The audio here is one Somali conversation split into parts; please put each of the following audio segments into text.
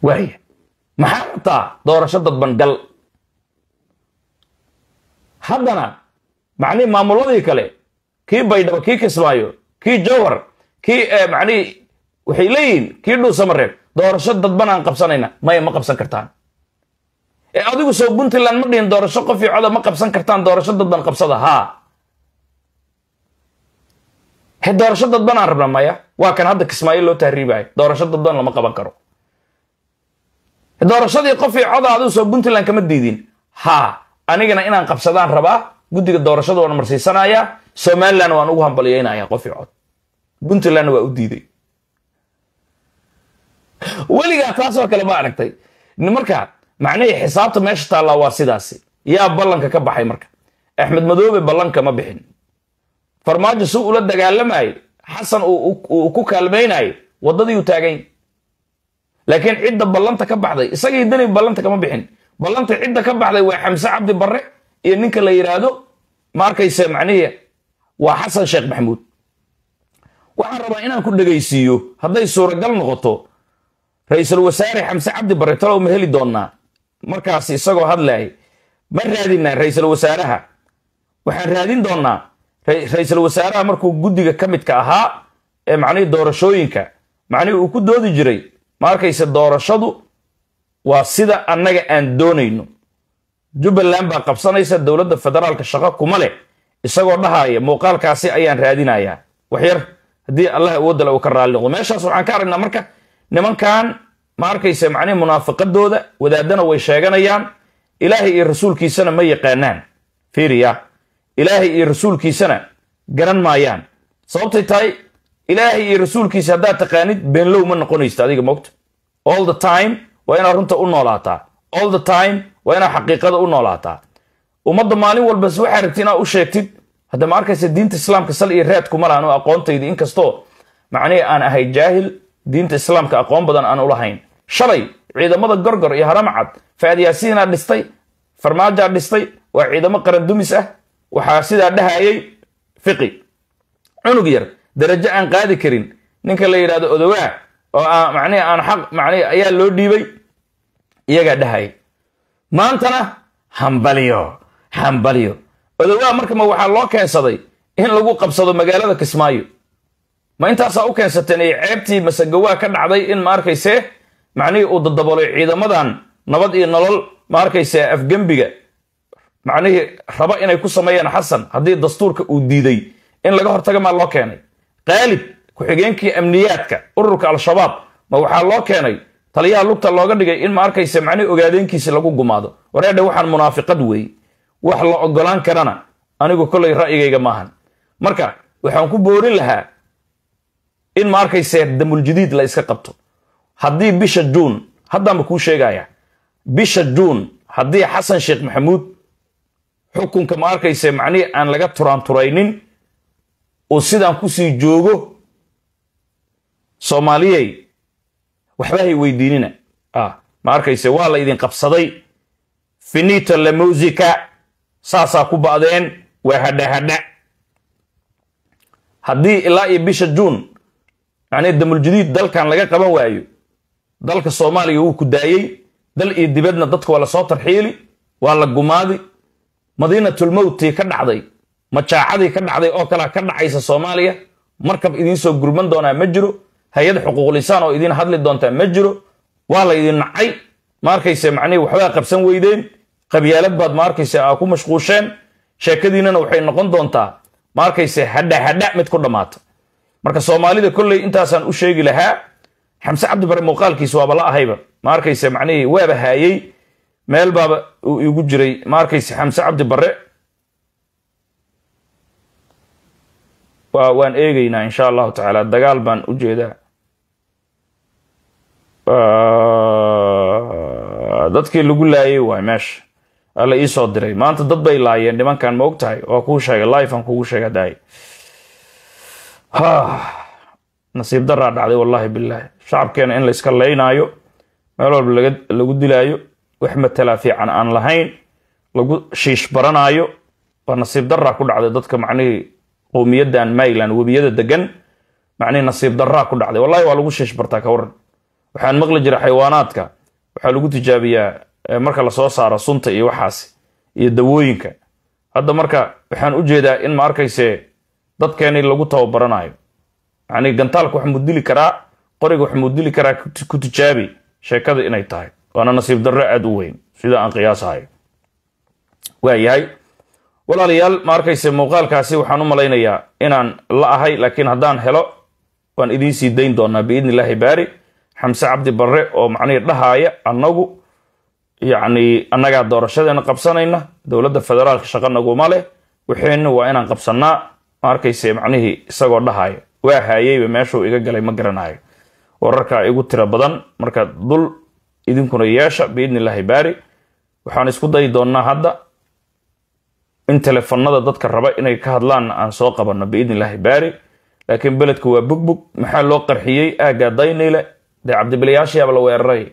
waaya maxaa rabtaa doorasho dadban gal haddana macnihi maamuladii kale kii baydhabo kii kismaayo kii jowhar kii macnihi waxay leeyihiin kii dhuusamareeb doorasho dadban aan qabsanayna maya ma qabsan kartaan ee adigu soo puntland ma dhihin doorasho qof iyo coda ma qabsan kartaan doorasho dadban qabsada haa he doorasho dadban aan rabna maya waa kan hadda kismaayo loo tahriibayo doorasho dadban lama qaban karo doorashadii qof iyo coda adigu soo puntland kama diidin haa anigana inaan qabsadaan rabaa guddiga doorashada waan marsiisanaya somaliland waan ugu hambalyeynaya qof iyo cod puntlandna waa u diiday weligaa taasoo kale ma aragtay marka macnihii xisaabta meesha taallaa waa sidaasi yaa ballanka ka baxay marka axmed madoobe ballanka ma bixin farmaajo si ula dagaalamayay xasan uu ku kaalmaynayay waddadii uu taagany laakiin cidda ballanta ka baxday isagii dani ballanta kama bixin ballanta cidda ka baxday waa xamse cabdi barre iyo ninka la yidhaahdo ma arkayse macnihii waa xasan sheekh maxamuud waxaan rabaa inaan ku dhegaysiiyo hadday suuragal noqoto ra-iisul wasaare xamse cabdi barre talow ma heli doonnaa markaas isagoo hadlayay ma raadinaa ra-iisul wasaaraha waxaan raadin doonnaa ra-iisul wasaaraha markuu guddiga ka midka ahaa ee macnihii doorashooyinka macnihii uu ku doodi jiray ma arkayse doorashadu waa sida annaga aan doonayno jubbaland baa qabsanaysa dowladda federaalka shaqo kuma leh isagoo dhahaya muuqaalkaasi ayaan raadinayaa waxyar haddii allah awoodale uu ka raalli noqdo meeshaas waxaan ka aragnaa marka nimankan ma arkayse macnihi munaafiqadooda wadaadana way sheeganayaan ilaahay iyo rasuulkiisana ma yaqaanaan fiiriya ilaahay iyo rasuulkiisana garan maayaan sababtay tahay ilaahay iyo rasuulkiisa haddaad taqaanid beenlow ma noqonaysta adiga mogta all the time waa inaad runta u noolaataa all the time waa inaad xaqiiqada u noolaataa ummadda maalin walbas waxaa rabti inaad u sheegtid hadda ma arkaysa diinta islaamka sal iyo raad kuma lahan oo aqoontaydi inkastoo macnihii aan ahay jaahil diinta islaamka aqoon badan aan ulahayn shalay ciidamada gorgor iyo haramcad faadyaasiinaa dhistay farmaajaa dhistay waa ciidamo qarandumis ah waxaa sidaa dhahayay fiqi cunug yar darajo aan qaadi karin ninka la yidhahdo odowaa oo manihi aan xaq manihi ayaa loo dhiibay iyagaa dhahaya maantana hambalyo hambalyo odowaa marka ma waxaa loo keensaday in lagu qabsado magaalada kismaayo ma intaasaa u keensateen iyo ceebtii masagawaa ka dhacday in ma arkayse macnihii uu dadabolay ciidamadan nabad iyo nolol ma arkayse afgembiga macnihii raba inay ku sameeyaan xasan haddii dastuurka uu diiday in laga hortaga maa loo keenay qaalib ku-xigeenkii amniyaadka ururka al-shabaab ma waxaa loo keenay taliyaha lugta looga dhigay in ma arkayse macnihi ogaadeenkiisi lagu gumaado wareedha waxaan munaafiqad weeye wax la ogolaan karana anigu kollay ra'yigayga maahan marka waxaan ku boorin lahaa in ma arkayse damuljadiid la iska qabto haddii bisha juun haddaanba kuu sheegaya bisha juun haddii xasan sheekh maxamuud xukunka ma arkayse macnihii aan laga turaanturaynin uu sidaan kusii joogo soomaaliyey waxbahay weydiinina ma arkayse waa la idin qabsaday finita la musica saasaa ku ba'deen waa hadha hadha haddii ilaa iyo bisha juun macnii damuljadiid dalkan laga qaban waayo dalka soomaaliya wuu ku daayey dal iyo dibadna dadka waa lasoo tarxiili waa la gumaadi madiinatulmowtii ka dhacday majaacadii ka dhacday oo kalea ka dhacaysa soomaaliya markab idiinsoo gurman doonaa ma jiro hay-ad xuquuqlisaan oo idiin hadli doontaa ma jiro waa la ydin nacay ma arkayse macnihi waxbaa qabsan weydeen qabyaalad baad ma arkayse aa ku mashquusheen sheekadiinana waxay noqon doontaa ma arkayse hadha hadha mid ku dhammaata marka soomaalida kolley intaasaan u sheegi lahaa xamse cabdi bare muuqaalkiis waaba la ahayba ma arkayse macnihii waaba haayey meel baaba uu igu jiray ma arkayse xamse cabdi bare waan eegeynaa insha allahu tacaala dagaal baan u jeedaa dadkii lagu laayay waay meesha alla iisoo diray maanta dad bay laayeen nimankan ma og tahay waa kuu sheegay life aan kugu sheega daay nasiib daraa dhacday wallahi bilaahi shacabkeena in layska laynaayo meel walba lagu dilaayo wax matalaa fiican aan lahayn lagu shiish baranaayo waa nasiib daraa ku dhacday dadka macnihii qowmiyadan mayland webiyada degan macnihii nasiib daraa ku dhacday wallahi waa lagu shiish bartaa ka waran waxaan maqli jira xayawaanaadka waxaa lagu tijaabiyaa marka lasoo saaro sunta iyo waxaas iyo dawooyinka hadda marka waxaan u jeedaa in ma arkayse dadkeeni lagu tababaranayo yani gantaalka wax mudili karaa qoriga wax mudili karaa ku tijaabi sheekada inay tahay waana nasiib darro aada u weyn sida aan qiyaasahayo waayahay walaalayaal ma arkayse muuqaalkaasi waxaan u malaynayaa inaan la ahay laakiin haddaan helo waan idiin sii dayn doonaa biidni illaahi baari xamse cabdi barre oo macnihii dhahaaya annagu yacni annagaa doorashadeena qabsanayna dowladda federaalka shaqa naguma leh waxeenna waa inaan qabsannaa ma arkayse macnihii isagoo dhahaaya waa haayeyba meeshuu iga galay ma garanayo wararkaa igu tiro badan marka dul idinkuna yeesha biidni illaahi baari waxaan isku dayi doonnaa hadda in telefonada dadka raba inay ka hadlaanna aan soo qabanno biidni illaahi baari laakiin beledka waa bugbug maxaa loo qarxiyey aaggaa daynayle dee cabdibilayaashiyaaba la weeraray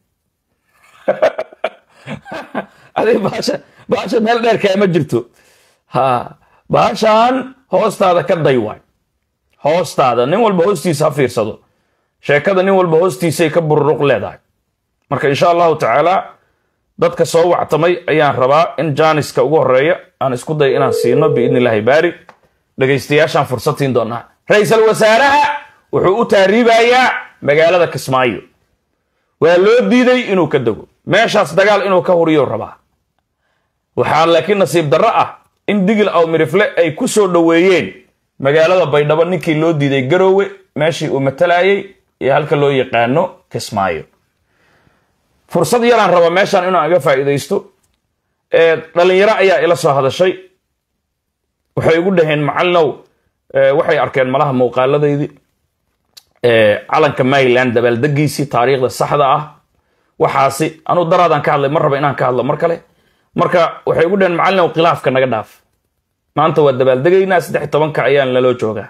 adig baasha baasha meel dheer kaama jirto ha baashaan hoostaada ka day waay hoostaada nin walba hoostiisa ha fiirsado sheekada nin walba hoostiisay ka bururuq leedahay marka insha allahu tacaala dadka soo wactamay ayaan rabaa in jaaniska ugu horeeya aan isku day inaan siino biidni illaahi baari dhegaystayaashaan fursad siin doonaa ra-iisul wasaaraha wuxuu u taariibayaa magaalada kismaayo waa loo diiday inuu ka dego meeshaas dagaal inuu ka huriyo rabaa waxaa laakiin nasiib darro ah in digil aw mirifle ay ku soo dhoweeyeen magaalada baydhabo ninkii loo diiday garoowe meeshii uu matalayay iyo halka loo yaqaano kismaayo fursad yaraan raba meeshaan inaan aga faa'iidaysto dhalinyaro ayaa ila soo hadashay waxay igu dhaheen macalinow waxay arkeen malaha muuqaaladaydii calanka maryland dabaaldegiisii taariikhda saxda ah waxaasi anuu daraadaan ka hadlay mar raba inaan ka hadlo mar kale marka waxay igu dhaheen macalinow khilaafka naga dhaaf maanta waa dabaaldegaynaa saddex tobanka ayaan laloo joogaa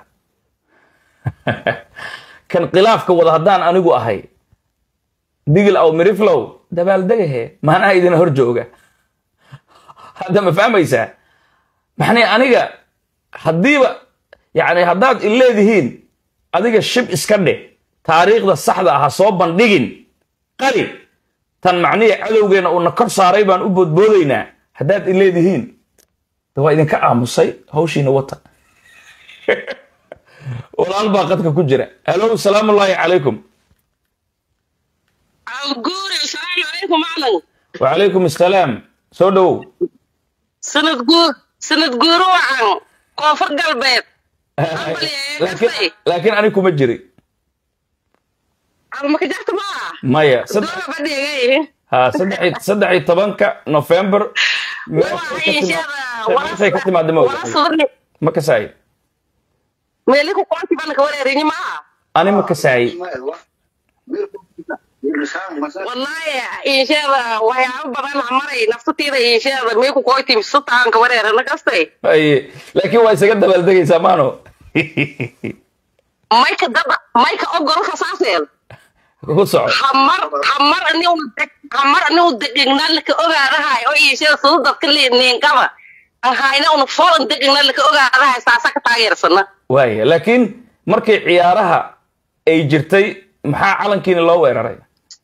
kan khilaafka wada haddaan anigu ahay digil aw miriflow dabaaldegahe maanaha idina hor jooga hadda ma fahmaysaa maxnay aniga haddiiba yani haddaad ileedihiin adiga shib iska dheh taariikhda saxda ah ha soo bandhigin qali tan macnihii cadowgeena uuna kor saaray baan u boodboodaynaa haddaad ileedihiin de waa idinka aamusay hawshiina wata walaal baa qadka ku jira alo salaamu ullaahi calaykum guure asalaamu calaykum maclan wacalaykum assalaam soo dhowow sanad guur sanad guuro wacan koonfur galbeed laakiin laakiin ani kuma jiri almaka jarta maa maya saddex doola badhigay ha saddex saddex iyo tobanka november meeshay ka timaada ma wala oga sudni ma kasaay meeli ku qoonti bana ka wareerinyi maa ani ma kasaay wallahi insheeda waxyaabo badan ha maray naftatiida insheeda mii ku qoyti sutaan ka wareerana kastay Aye, laakiin waa isaga dabaaldegaysaa maano mayka dada mayka ogol kasaaseel ku soco hamar hamar aniu hamar aniu degegnaa laka ogaadahay oo iishada sida dadka niinkaba ahayna una folan degegnaa laka ogaadahay saasa ka taageersana waaya laakiin markii ciyaaraha ay jirtay maxaa calankiina loo weeraray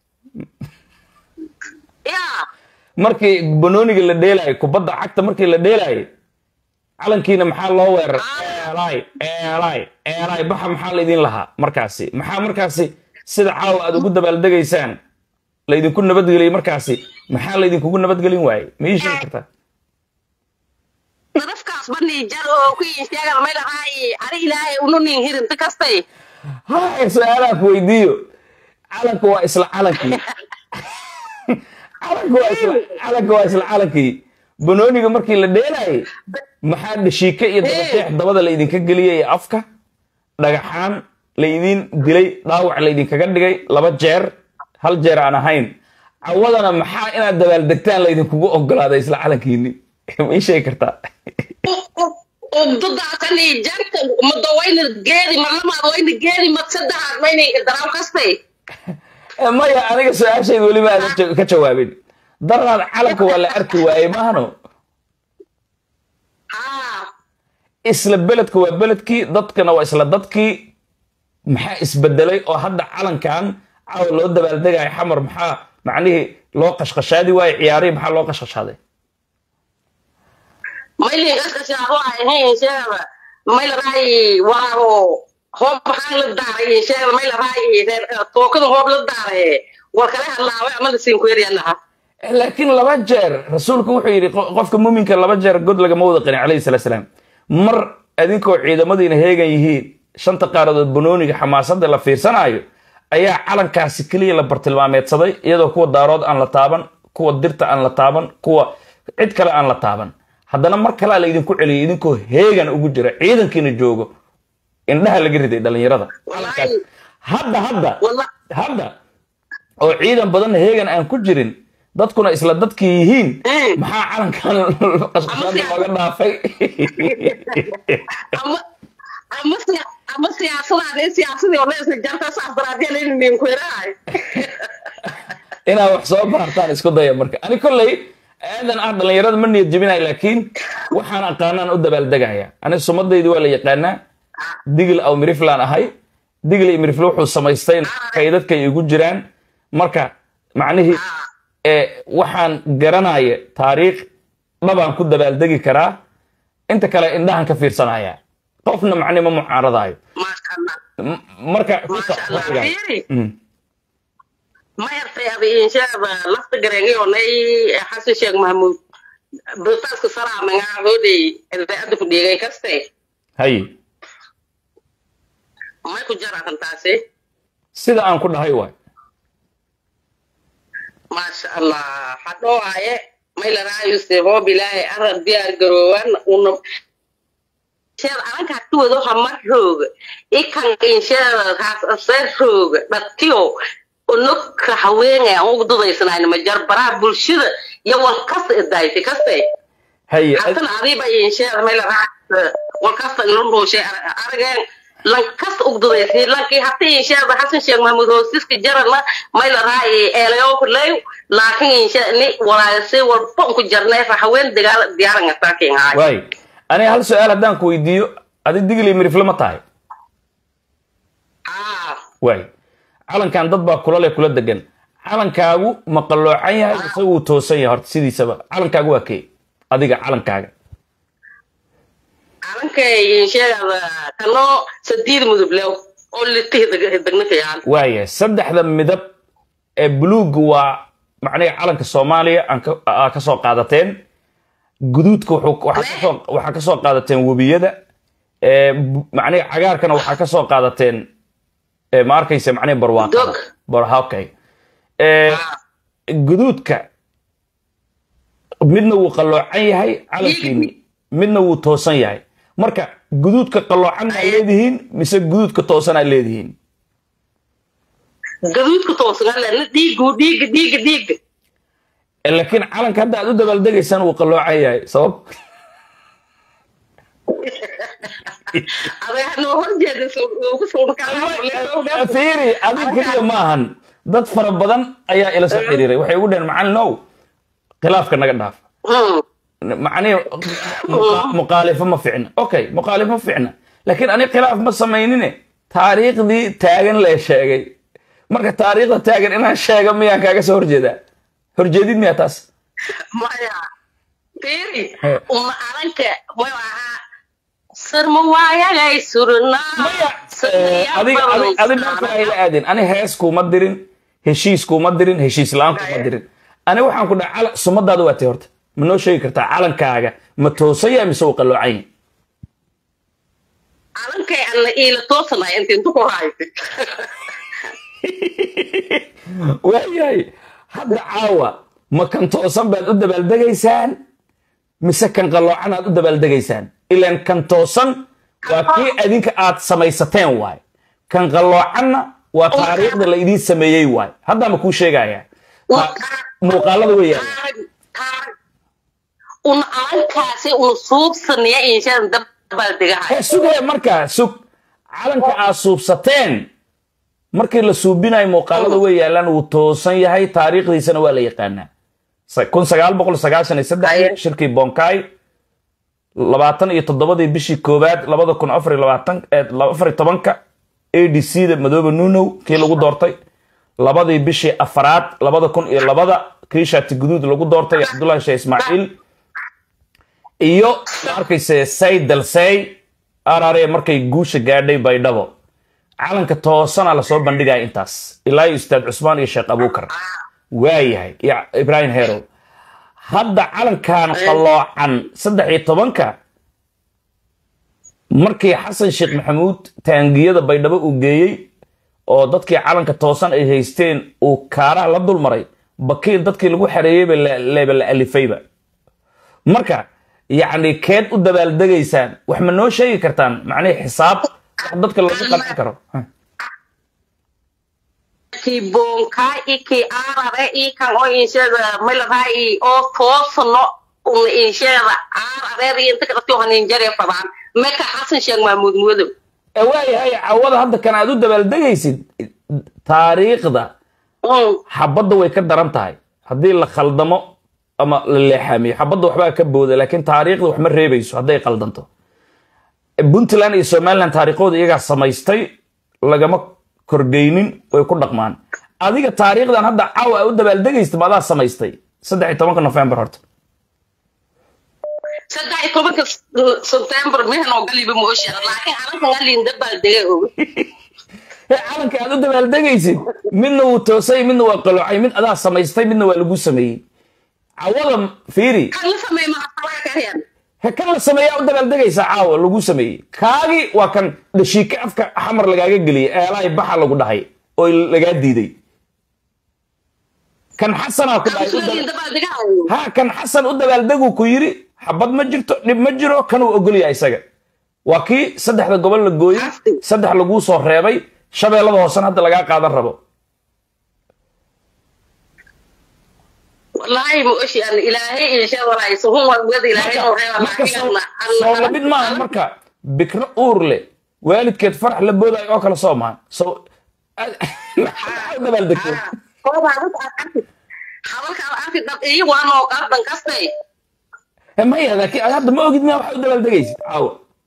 yaa markii banooniga la dheelayo kubadda cagta markii la dheelayo calankiina maxaa loo weeraray eelay eelay eelay baxa maxaa laydin lahaa markaasi maxaa markaasi sida caawa aad ugu dabaaldegaysaan laydinku nabadgeliyey markaasi maxaa laydinkugu nabadgelin waayey ma ii sheegi kartaa nadafkaas bani jar oo ku iisheegada may lahaay ari ilaahay unu nin hirinta kastay haya su-aalaha ku weydiiyo calanku waa isla calankii calanku waa isla calanku waa isla calankii banooniga markii la dheelayay maxaa dhashiike iyo dabateex dabada laydinka geliyey ee afka dhagaxaan laydin dilay dhaawac laydinkaga dhigay laba jeer hal jeer aan ahayn cawadana maxaa inaad dabaaldegtaan laydinkugu ogolaaday isla calankiini ma ii sheegi kartaa ugdadaasani jarka mado wayna geedi marlamaad wayna geedi mad saddexaad maynayka daraaw kastay maya aniga su-aashayda weliba aadan ja- ka jawaabin daraad calanka waa la arki waayey maahno haa isla beledka waa beledkii dadkana waa isla dadkii maxaa isbedelay oo hadda calankan caawa loo dabaaldegayo xamar maxaa macnihii loo qashqashaadi waayo ciyaarihii maxaa loo qashqashaaday maylin qaskashaado ahayn sheeba mayla raayi waago hoob maxaan la daaray sheeba mayla raayi tookada hoob la daaray war kale hadlaaway ama lasiin ku yaryanaha laakiin laba jeer rasuulku wuxuu yidhi qo- qofka muminka laba jeer god lagama wada qanin calayhi salatu salaam mar adinkoo ciidamadiina heegan yihiin shanta qaaradood banooniga xamaasadda la fiirsanaayo ayaa calankaasi keliya la bartilmaameedsaday iyadoo kuwa daarood aan la taaban kuwa dirta aan la taaban kuwa cid kale aan la taaban haddana mar kalea la idinku celiyay idinkoo heegan ugu jira ciidankiina joogo indhaha laga riday dhallinyarada calankaas hadda hadda walla hadda oo ciidan badan heegan aan ku jirin dadkuna isla dadkii yihiin Mm. maxaa calankan qasqashaada looga dhaafay ama ama siya- ama siyaasadaade siyaasadii oo leesna jarta saas daraadeen inin ku yarahay inaad wax soo baartaan isku daya marka ani kolley aadan ah dhallinyarada ma niyad jebinaya laakiin waxaan aqaanaan u dabaaldegaya ani sumadaydi waa la yaqaanaa digil aw miriflaan ahay digil iyo mirifle wuxuu samaystay kaydadkay igu jiraan marka macnihii ee waxaan garanaya taariikh dhabaan ku dabaaldegi karaa inta kale indhahan ka fiirsanaya qofna macni ma mucaaradaayo maasha allah M- marka maasha allah fiiri Mm. ma yartay aba inshaaba lafta gareengayonay xasan sheekh mahmuud britaaska salaamengaa hoodey idaacadda ku dhiigay kaste hay may ku jaratan taasi sida aan ku dhahay waay maasha allah hadhoo aye may laraayuse hoob ilaahay arab diyaar garoowan una sheed alankaa tuwado hamar rooga ikan insheeda haasasee rooga dhatiyo unugka haweenay aan ugu dudaysanayn ma jar baraha bulshada iyo wal kasta idaayta kaste haye hatana adiiba insheeda may laraay wal kasta ilundhuushay arageen lan kasta ugu dudaysay lankii hata insheeda xasan sheekh mahmuud hoosiska jarana may laraay eelayo kuley laakiin insheeda ni walaayasay walba ku jarneefa haween dagaal diyaaran ataakin haay waay aniga hal su-aal haddaan ku weydiiyo adi digil iyo mirifle ma tahay ah waay calankan dad baa kula leh kula degan calankaagu ma qalloocan yahay mise wuu toosan yahay horta sidiisaba calankaagu waa kee adiga calankaaga calankay insheeda kanoo sadiid mudub lew oo litihi degna fiican waaya saddexda midab ee buluugga waa macniga calanka soomaaliya aan ka- aa ka soo qaadateen guduudka wuxuu- waxaa ka soo- waxaa ka soo qaadateen webiyada ee bu- macniga cagaarkana waxaa ka soo qaadateen ee ma arkaysa macniga barwaaqada Dog. bar okay ee Ah. guduudka midna wuu qalloocan yahay calankiini midna wuu toosan yahay marka guduudka qalloocan aa leedihiin mise guduudka toosan aa leedihiin gaduudka toosnalena dhiigu dhiiga dhiiga dhiiga Eh, laakiin calanka hadda aad u dabaaldegaysaan wuu qalloocan yahay sabab adeeg noo horjeeda ugu suurkaa fiiri adig keliya ma ahan dad fara badan ayaa ila soo xiriiray waxay ugu dhaheen macalin ow khilaafka naga dhaaf macnihi muqa- muqaalifo ma ficna okay muqaalifo ma ficna laakiin ani khilaaf ma samaynine taariikhdii taagan lee sheegay marka taariikhda taagan inaan sheega miyaan kaaga soo horjeedaa horjeedid miyaa taas maya fiiri Eh. uma alanka way ahaa sirma waayagay surnaa maya eh, adiga adi- adi marka ayla aadin ani hees kuuma dirin heshiis kuuma dirin heshiis la-aan kuuma dirin ani waxaan ku dhaha cala- sumadaada waa tay horta ma noo sheegi kartaa calankaaga ma toosan yahay mise uu qalloocan yahay alankay alla iila toosanay inta intu ku haysa waayahay hadda caawa ma kan toosan baad u dabaaldegaysaan mise kan qalloocan aad u dabaaldegaysaan ilaan kan toosan waa kii adinka aad samaysateen waay kan qalloocanna waa taariikhda la idiin sameeyey waay haddaa ma kuu sheegayaa Ta- muuqaalada weeyaan una alankaasi una suubsanaya inshaan dabaaldegahay Hee, sugee markaa sug calanka aad suubsateen markii la suubinayo muuqaalada way yaalaan wuu toosan yahay taariikhdiisana waa la yaqaanaa Sa- kun sagaal boqol sagaashan iyo saddex Aye. shirkii bonkai labaatan iyo toddobadii bishii koowaad labada kun afar iyo labaatan eh, afar iyo tobanka a d c da madoobe nunow kii lagu doortay labadii bishii afaraad labada kun iyo labada kii shaati guduud lagu doortay cabdullahi sheekh ismaaciil iyo ma arkayse say dalsey arare markay guusha gaadhay baydhabo calanka toosana lasoo bandhigaya intaas ilaa iyo ustaad cusmaan iyo sheekh abuukar waayahay iyo ibraahim herow hadda calankan qalloocan saddex iyo tobanka markii xasan sheekh maxamuud taangiyada baydhabo uu geeyey oo dadkii calanka toosan ay haysteen uu kaaraha la dulmaray bakiil dadkii lagu xareeyeyba leeba la alifayba marka yacni keed u dabaaldegaysaan wax ma noo sheegi kartaan macnihii xisaab wax dadka loogu qancin karo ki bonka iki arare ikan o inshada mailaraai oo toosno un inshada arare inta kadhati hanin jare fadaan meka xasan sheeg mahmuud mudow ee waayahay cawada hadda kan aad u dabaaldegaysid taariikhda xabadda way ka daran tahay haddii la khaldamo ama la leexaamiyo xabadda waxbaa ka booda laakiin taariikhda wax ma reebayso hadday qaldanto puntland iyo somaliland taariikhooda iyagaa samaystay lagama kordhaynin way ku dhaqmaan adiga taariikhdan hadda caawa aa u dabaaldegaysid ma adaa samaystay saddex iyo tobanka november horta saddex iyo tobanka sebtembar mehan oo galiba moosha laakiin arinkan alin dabaaldega og calanka aad u dabaaldegaysid midna wuu toosay midna waa qaloocay mid adaa samaystay midna waa lagu sameeyey cawada fiiri kan la sameey maxaa karyan he kan la sameeyaa u dabaaldegaysaa caawa lagu sameeyey kaagi waa kan dhashiike afka xamar lagaaga geliyay eelahay baxa lagu dhahay oo lagaa diiday kan xasanaa ku dhahay u daba- dabaaldegahayo ha kan xasan u dabaaldeguu ku yiri xabad ma jirto dhib ma jiro kan uu ogolyahay isaga waa kii saddexda gobol la gooyey saddex laguu soo reebay shabeellada hoosan hadda lagaa qaadan rabo wallaahi mooshi an ilaahay inshada walaay suhun waa wada ilaahay oo reeba marka soo soo lamid maaha marka bikro uur leh waalidkeed farax la boodayo oo kale soo maaha so maxaa u dabaaldegtay hadalkaada arki dhab iyo waanoo qardan kastay Eh, maya laakiin ad hadda ma ogid miya waxa u dabaaldegaysid caawa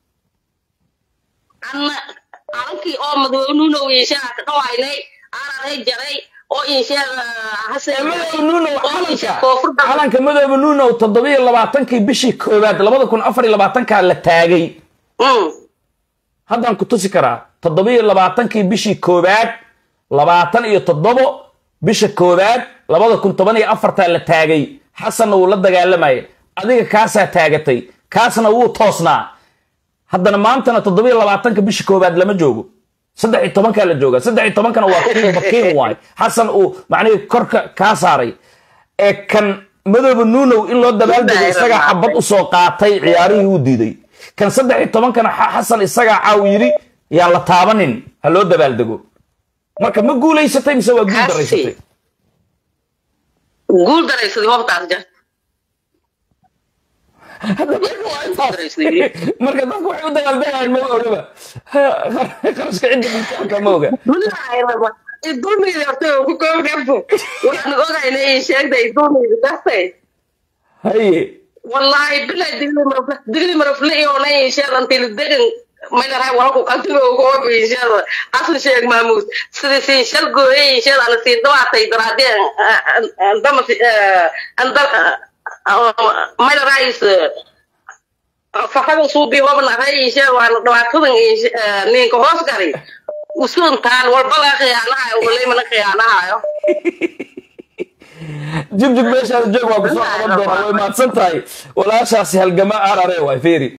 anna arankii oo madoonuunow inshaa ka dhawaynay araray jaray oo inshaada hase madoobe nuunow oo inshaa calanka koonfurda calanka madoobe nuunow toddobiyo labaatankii bishii koowaad labada kun afar iyo labaatankaa la taagay Mm. haddaan ku tusi karaa toddobiyo labaatankii bishii koowaad labaatan iyo toddobo bisha koowaad labada kun toban iyo afartaa la taagay xasanna wuu la dagaalamayay adiga kaasaa taagatay kaasna wuu toosnaa haddana maantana toddobiyo labaatanka bisha koowaad lama joogo saddex iyo tobankaa la jooga saddex iyo tobankana waa kii bakiin waay xasan uu macnihii korka kaa saaray ee kan madoobe nuunow in loo dabaaldego isagaa xabad usoo qaatay ciyaarihii uu diiday kan saddex iyo tobankana xa- xasan isagaa caaw yidhi yaan la taabanin ha loo dabaaldego marka ma guulaysatay mise waa guul Hasi. daraysatay guul daraysadii hobtaas jarta marka dadku waxay u dagaaldegayaan ma ogaba qarashka cidda miisaanka ma oga dulmiyda horta ku koobnafo waxaan ogayna in sheegday dulmiyda dartay haye wallahi bilaa digli marafle digli marafle iyoona inshaada antili degan maylaraa walku qaltiga ugu hobi inshaada asan sheeg maamuud sida siin shal gooye inshaada ana siin dawaatay daraadee andama maylaraa is faxada suubi hobnahay inshaada waana dhawaatadan ninka hoos gari usuuntaan walba laga khiyaanahayo walaymana khiyaanahayo jugjug meeshaada joog waa kusoo qaban doonaa way mahadsan tahay walaashaasi halgama arare waay feeri